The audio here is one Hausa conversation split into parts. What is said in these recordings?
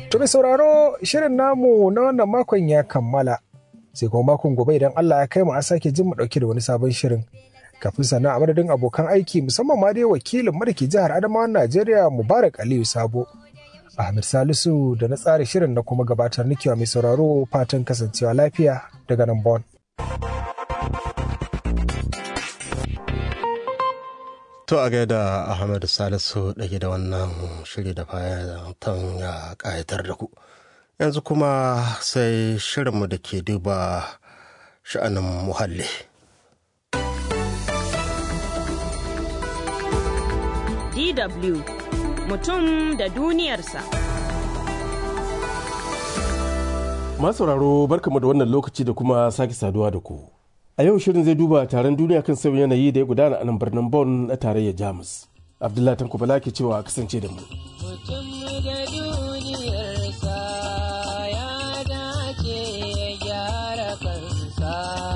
To mai sauraro shirin namu na wannan makon ya kammala. Sai kuma makon gobe idan Allah ya kai mu a sake jin mu dauke da wani sabon shirin. Kafin sannan a madadin abokan aiki musamman ma dai wakilin mu da ke jihar Adamawa Najeriya Mubarak Aliyu Sabo. Ahmed Salisu da na tsara shirin na kuma gabatar nikewa mai sauraro fatan kasancewa lafiya daga nan Bon. To a gaida Ahmed Salisu ɗage da wannan shiri da fatan ya ƙayatar da ku. Yanzu kuma sai shirinmu da ke duba sha'anin muhalli. DW mutum da duniyarsa. Masauraro barkamu da wannan lokaci da kuma sake saduwa da ku. A yau shirin zai duba taron duniya kan sauyin yanayi da ya gudana a nan birnin Bonn na tarayyar Jamus. Abdullahi Tanko Bala ke cewa kasance da mu. Mutum da duniyarsa ya dace ya gyara kansa.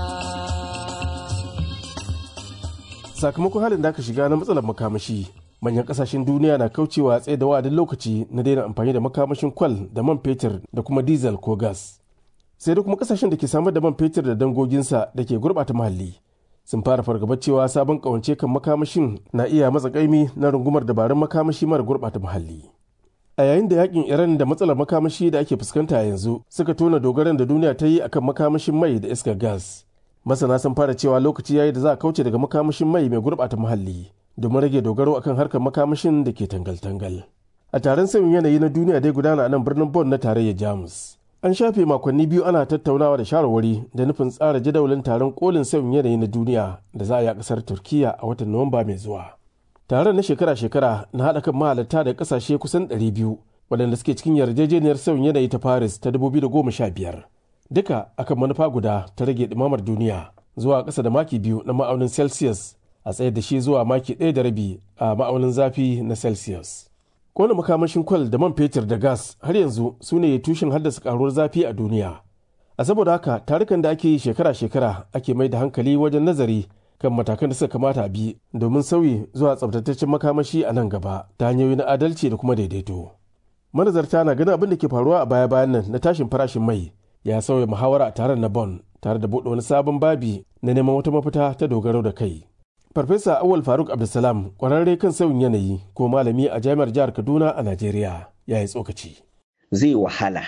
Sakamakon halin da aka shiga na matsalar makamashi, manyan kasashen duniya na kaucewa tsaye da wa'adin lokaci na daina amfani da makamashin kwal da man fetur da kuma diesel ko gas. sai da kuma kasashen da ke samar da man fetur da dangoginsa da ke gurɓata muhalli sun fara fargabar cewa sabon kawance kan makamashin na iya matsa kaimi na rungumar dabarun makamashi mara gurɓata muhalli a yayin da yakin iran da matsalar makamashi da ake fuskanta yanzu suka tona dogaran da duniya ta yi akan makamashin mai da iskar gas masana sun fara cewa lokaci yayi da za a kauce daga makamashin mai mai gurɓata muhalli domin rage dogaro akan harkar makamashin da ke tangal-tangal a taron sauyin yanayi na duniya dai gudana a nan birnin bon na tarayyar jamus An shafe makonni biyu ana tattaunawa da shawarwari da nufin tsara jadawalin taron kolin sauyin yanayi na duniya da za a yi a kasar Turkiya a watan Nuwamba mai zuwa. Taron na shekara-shekara na haɗa kan mahalarta da ƙasashe kusan 200 waɗanda suke cikin yarjejeniyar sauyin yanayi ta Paris ta 2015. Duka akan manufa guda ta rage ɗumamar duniya zuwa ƙasa da maki biyu na ma'aunin Celsius a tsayar da shi zuwa maki ɗaya da rabi a ma'aunin zafi na Celsius. kona makamashin kwal da man fetur da gas har yanzu su ne tushen haddasa karuwar zafi a duniya a saboda haka tarukan da ake yi shekara-shekara ake mai da hankali wajen nazari kan matakan da suka kamata a bi domin sauyi zuwa tsabtataccen makamashi a nan gaba ta hanyoyi na adalci da kuma daidaito manazarta na ganin abin da ke faruwa a baya-bayan nan na tashin farashin mai ya sauya muhawara a taron na bon tare da buɗe wani sabon babi na neman wata mafita ta dogaro da kai Farfesa Awal Faruk Abdulsalam kwararre kan sauyin yanayi ko malami a jami'ar jihar Kaduna a Najeriya ya yi tsokaci. Zai wahala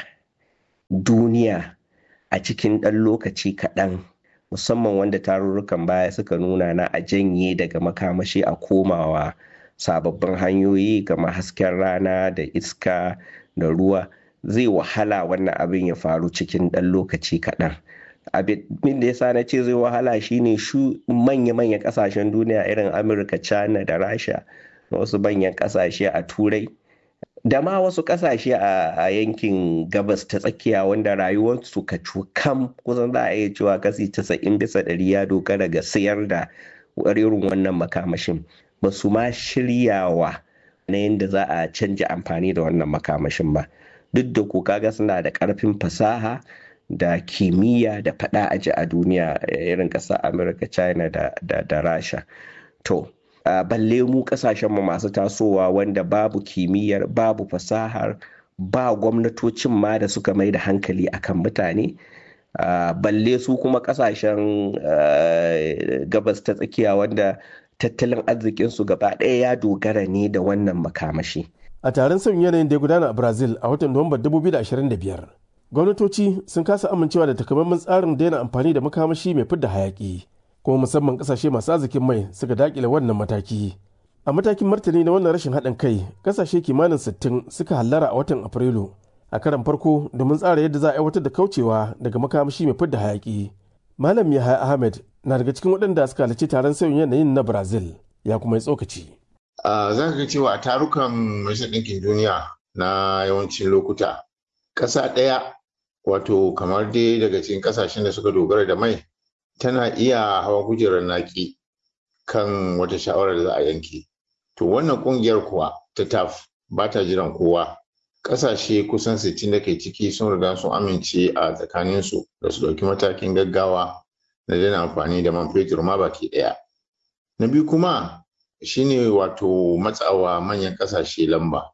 duniya a cikin ɗan lokaci kaɗan musamman wanda tarurrukan baya suka nuna na a janye daga makamashi a komawa sababbin hanyoyi kamar hasken rana da iska da ruwa zai wahala wannan abin ya faru cikin ɗan lokaci kaɗan. abin da yasa na ce zai wahala shine shu manya-manyan kasashen duniya irin amurka china da rasha da wasu manyan kasashe a turai da ma wasu kasashe a yankin gabas ta tsakiya wanda rayuwarsu ka kam kusan za a iya cewa kasi 90 bisa ɗari ya dogara ga sayar da irin wannan makamashin ba su ma shiryawa na yadda za a canja amfani da wannan makamashin ba duk da ku kaga suna da ƙarfin fasaha da kimiyya da fada aji a duniya irin ƙasar amurka china da, da, da rasha to uh, balle mu ƙasashenmu masu tasowa wanda babu kimiyyar babu fasahar ba gwamnatocin ma da suka mai da hankali akan mutane uh, balle su kuma ƙasashen uh, gabas ta tsakiya wanda tattalin arzikinsu gaba ɗaya ya dogara ne da wannan makamashi A taron sauyin yanayin da ya gudana a Brazil a watan Nuwambar 2025, gwamnatoci sun kasa amincewa da takamaiman tsarin daina amfani da makamashi mai fidda hayaki kuma musamman kasashe masu arzikin mai suka dakile wannan mataki a matakin martani na wannan rashin haɗin kai kasashe kimanin 60 suka hallara a watan afrilu a karan farko domin tsara yadda za a aiwatar da kaucewa daga makamashi mai fidda hayaki malam yahaya ahmed na daga cikin waɗanda suka halarci taron sauyin yanayin na brazil ya kuma yi tsokaci za ka ga cewa a tarukan majalisar ɗinkin duniya na yawancin lokuta ƙasa ɗaya wato kamar dai daga cikin ƙasashen da suka dogara da mai tana iya hawa kujerar naki kan wata shawarar da za a yanke to wannan ƙungiyar kuwa ta taf ba ta jiran kowa ƙasashe kusan 60 da ke ciki sun riga sun amince a tsakaninsu da su ɗauki matakin gaggawa na daina amfani da man fetur ma baki ɗaya na biyu kuma shine wato matsawa manyan ƙasashe lamba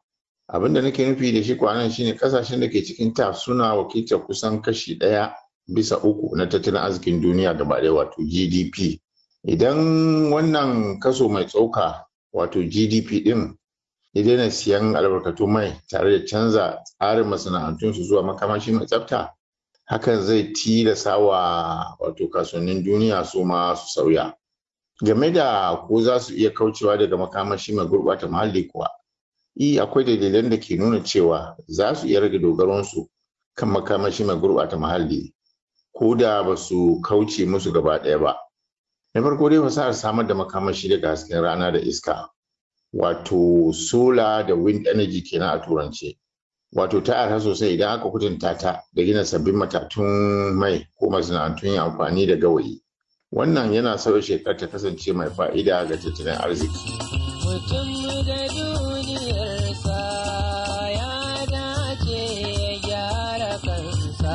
abin da nake nufi da shi kwanan shine kasashen da ke cikin ta suna wakiltar kusan kashi ɗaya bisa uku na tattalin arzikin duniya gaba ɗaya wato gdp idan wannan kaso mai tsoka wato gdp ɗin ya daina siyan albarkatu mai tare da canza tsarin masana'antunsu zuwa makamashi mai tsafta hakan zai tilasa wa wato kasuwannin duniya su ma su sauya game da ko za su iya kaucewa daga makamashi mai gurɓata muhalli kuwa i akwai dalilan da ke nuna cewa za su iya rage dogaronsu kan makamashi mai gurɓata muhalli ko da ba su kauce musu gaba ɗaya ba na farko dai fasahar samar da makamashi daga hasken rana da iska wato sola da wind energy kenan a turance wato ta arha sosai idan aka kutunta ta da gina sabbin matatun mai ko masana'antun yin amfani da gawayi wannan yana sauya shekar ta kasance mai fa'ida ga tattalin arziki mutum da duniyarsa ya dace ya gyara kansa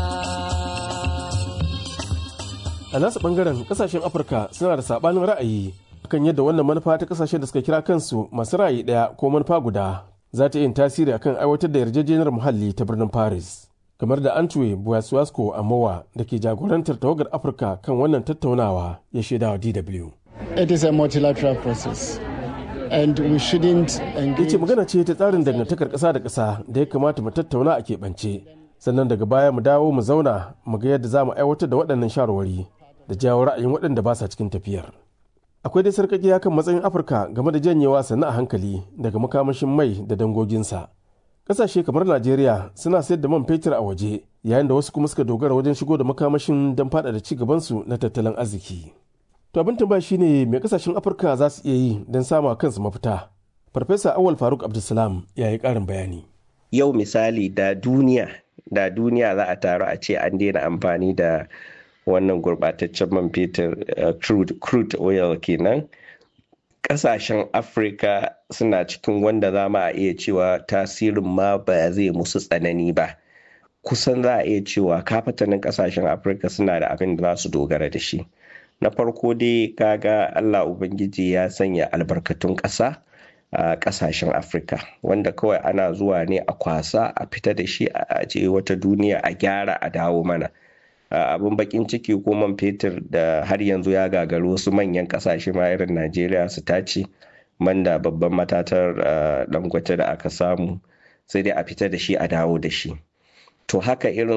a nasu bangaren kasashen afirka suna da sabanin ra'ayi kan yadda wannan manufa ta kasashen da suka kira kansu masu ra'ayi daya ko manufa guda za ta yin tasiri akan aiwatar da yarjejeniyar muhalli ta birnin paris kamar da antwe buwasuwasko amowa da ke jagorantar tawagar afirka kan wannan tattaunawa ya shaida wa dw It is a multilateral process and we shouldn't ya engage ce magana ce ta tsarin dangantakar ƙasa da ƙasa da ya kamata mu tattauna a keɓance sannan daga baya mu dawo mu zauna mu ga yadda za mu aiwatar da waɗannan shawarwari da jawo ra'ayin waɗanda ba sa cikin tafiyar akwai dai sarƙaƙiya kan matsayin afirka game da janyewa sannu a hankali daga makamashin mai da dangoginsa ƙasashe kamar najeriya suna sayar da man fetur a waje yayin da wasu kuma suka dogara wajen shigo da makamashin don faɗaɗa ci gabansu na tattalin arziki to abin tambaya shine me ƙasashen afirka za su iya yi don sama kansu mafita farfesa awal faruk abdulsalam ya yi ƙarin bayani yau misali da duniya da duniya za a taru a ce an daina amfani da wannan gurbataccen man fetur uh, crude, crude oil kenan kasashen afirka suna cikin wanda za ma a iya cewa tasirin ma ba zai musu tsanani ba kusan za a iya cewa kafatanin kasashen afirka suna da abin da za su dogara da shi na farko dai kaga allah ubangiji ya sanya albarkatun ƙasa a kasashen afirka wanda kawai ana zuwa ne a kwasa a fita da shi a aje wata duniya a gyara a dawo mana abin bakin ciki ko man fetur da har yanzu ya gagaru wasu manyan kasashe ma irin najeriya su tace man da babban matatar dangote da aka samu sai dai a fita da shi a dawo da shi to haka irin